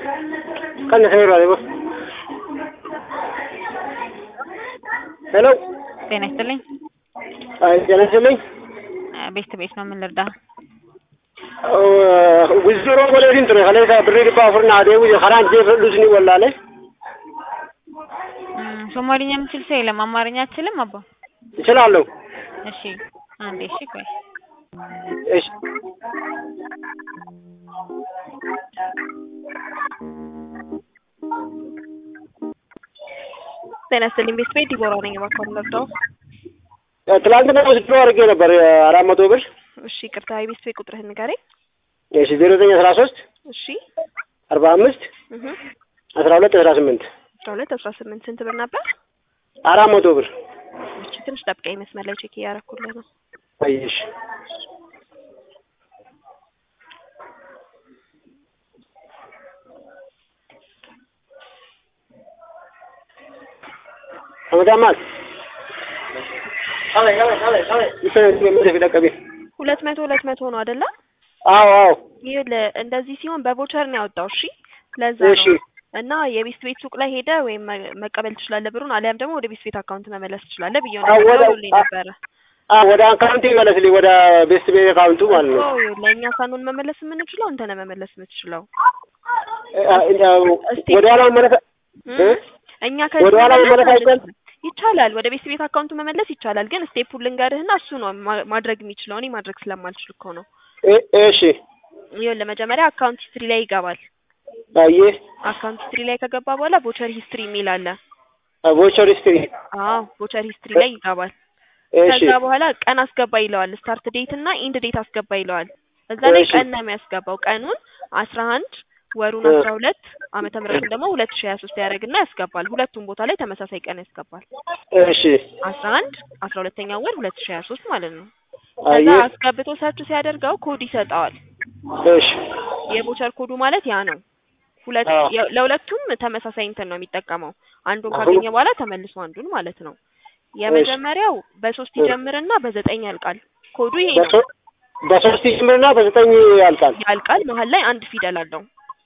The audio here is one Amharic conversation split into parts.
ቀንሰ ይሯል ይቦ ሄሎ ጤና ይስጥልኝ። አይ ጤና ይስጥልኝ ቤት ቤት ነው ምን ልርዳ? ጉዝሮ ጎሌቲን ture ከሌሳ ብሪ ዲባ አፉርና አዴቡ ከራን ጄ ፍሉስኒ ወላለ እም፣ ሶማሊኛ የምችል ሰው የለም። አማርኛ አትችልም አባ? እችላለሁ። እሺ አንዴ እሺ ቆይ እሺ ጤና ይስጥልኝ ቤት ቤት ዲቦራ ነኝ። እባክዎን ልርዳው? ትላንትና ወስዶ አድርጌ ነበር አራት መቶ ብር። እሺ ይቅርታ፣ የቤት ቤት ቁጥርህን ንገረኝ። እሺ ዜሮ ዘጠኝ አስራ ሶስት እሺ አርባ አምስት እህ አስራ ሁለት አስራ ስምንት አስራ ሁለት አስራ ስምንት ስንት ብር ነበር? አራት መቶ ብር። እሺ ትንሽ ጠብቀኝ፣ መስመር ላይ ቼክ እያደረኩልህ ነው። አየሽ አመዳማት ሁለት መቶ ሁለት መቶ ነው አይደለ? አዎ አዎ ይህ ለ- እንደዚህ ሲሆን በቮቸር ነው ያወጣው። እሺ ለዛ እሺ ነው እና የቤት ቤት ሱቅ ላይ ሄደ ወይም መ- መቀበል ትችላለህ ብሩን፣ አሊያም ደግሞ ወደ ቤት ቤት አካውንት መመለስ ትችላለህ ብዬው አዎ፣ ነበር ወደ- ደውሎልኝ ነበረ። አዎ ወደ አካውንት ይመለስልኝ ወደ ቤስት ቤት አካውንቱ ማለት ነው። እኮ ለእኛ ሳንሆን መመለስ የምንችለው አንተ ነህ መመለስ የምትችለው። ወደ ኋላ መመለስ እም? እ? እኛ ወደ ኋላ መመለስ አይቻልም? ይቻላል። ወደ ቤት ቤት አካውንቱ መመለስ ይቻላል። ግን ስቴፑን ልንገርህና እሱ ነው ማ- ማድረግ የሚችለው። እኔ ማድረግ ስለማልችል እኮ ነው። እ- እሺ ይኸውልህ መጀመሪያ አካውንት ሂስትሪ ላይ ይገባል። አየህ አካውንት ሂስትሪ ላይ ከገባ በኋላ ቮቸር ሂስትሪ የሚል አለ። ቮቸር ሂስትሪ አዎ ቮቸር ሂስትሪ ላይ ይገባል። እሺ ከዛ በኋላ ቀን አስገባ ይለዋል። ስታርት ዴት እና ኢንድ ዴት አስገባ ይለዋል። እዛ ላይ እሺ። ቀን ነው የሚያስገባው። ቀኑን አስራ አንድ ወሩን እ። አስራ ሁለት ዓመተ ምህረቱን ደግሞ ሁለት ሺህ ሀያ ሶስት ያደርግና ያስገባል። ሁለቱም ቦታ ላይ ተመሳሳይ ቀን ያስገባል። እሺ አስራ አንድ አስራ ሁለተኛው ወር ሁለት ሺህ ሀያ ሶስት ማለት ነው። ከዛ አየህ አስገብቶ ሰርች ሲያደርገው ኮድ ይሰጠዋል። እሺ የቮቸር ኮዱ ማለት ያ ነው። ሁለት አዎ። የ- ለሁለቱም ተመሳሳይ እንትን ነው የሚጠቀመው። አንዱን አሁን- ካገኘ በኋላ ተመልሶ አንዱን ማለት ነው። የመጀመሪያው በሶስት እሺ። ይጀምርና በዘጠኝ ያልቃል። ኮዱ ይሄ ነው። በሶ- በሶስት ይጀምርና በዘጠኝ ያልቃል። ያልቃል መሀል ላይ አንድ ፊደል አለው።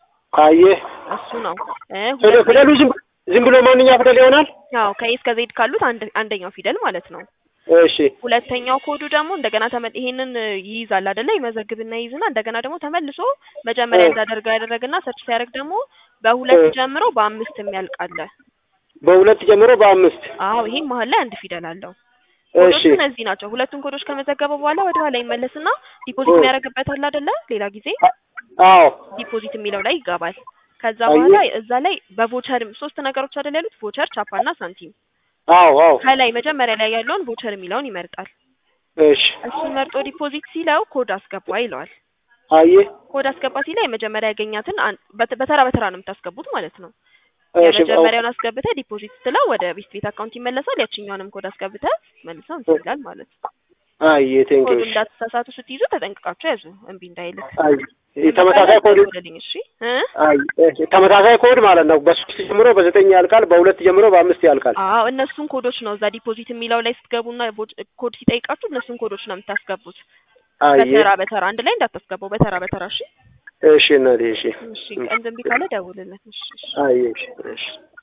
አየህ እሱ ነው እ ፊደል- ሁለት ፊደሉ ዝም ዝም ብሎ ማንኛ ፊደል ይሆናል። ያው ከኤ እስከ ዜድ ካሉት አንድ አንደኛው ፊደል ማለት ነው። እሺ ሁለተኛው ኮዱ ደግሞ እንደገና ተመ ይሄንን ይይዛል አይደለ? ይመዘግብና ይይዝና እንደገና ደግሞ ተመልሶ መጀመሪያ እ። እንዳደርገው ያደረግና ሰርች ሲያደርግ ደግሞ በሁለት እ። ጀምሮ በአምስት የሚያልቅ አለ። በሁለት ጀምሮ በአምስት አዎ ይሄም መሀል ላይ አንድ ፊደል አለው። እሺ ኮዶቹ እነዚህ ናቸው። ሁለቱን ኮዶች ከመዘገበ በኋላ ወደ ኋላ ይመለስና ዲፖዚት እ። የሚያደርግበት አለ አይደለ? ሌላ ጊዜ አዎ ዲፖዚት የሚለው ላይ ይገባል። ከዛ አየህ። በኋላ እዛ ላይ በቮቸር ሶስት ነገሮች አይደል ያሉት? ቮቸር፣ ቻፓና ሳንቲም። አዎ አዎ ከላይ መጀመሪያ ላይ ያለውን ቮቸር የሚለውን ይመርጣል። እሺ እሱን መርጦ ዲፖዚት ሲለው ኮድ አስገባ ይለዋል። አየህ ኮድ አስገባ ሲለው የመጀመሪያ ያገኛትን አን- በት- በተራ በተራ ነው የምታስገቡት ማለት ነው። እሺ የመጀመሪያውን አስገብተህ ዲፖዚት ስትለው ወደ ቤት ቤት አካውንት ይመለሳል። ያችኛውንም ኮድ አስገብተህ መልሰው እንትን ይላል ማለት ነው። አየህ ቴንክ ኮዱ ዩ እንዳትሳሳቱ ስትይዙ ተጠንቅቃችሁ ያዙ፣ እምቢ እንዳይልክ። አየህ ተመሳሳይ ኮድ ደውልልኝ እሺ እ አየህ ተመሳሳይ ኮድ ማለት ነው። በሶስት ጀምሮ በዘጠኝ ያልቃል፣ በሁለት ጀምሮ በአምስት ያልቃል። አዎ እነሱን ኮዶች ነው እዛ ዲፖዚት የሚለው ላይ ስትገቡና ቦ- ኮድ ሲጠይቃችሁ እነሱን ኮዶች ነው የምታስገቡት። አየህ በተራ በተራ አንድ ላይ እንዳታስገባው፣ በተራ በተራ እሺ። እሺ እናቴ እሺ እሺ ቀን እምቢ ካለ ደውልልን። እሺ እሺ። አየህ እሺ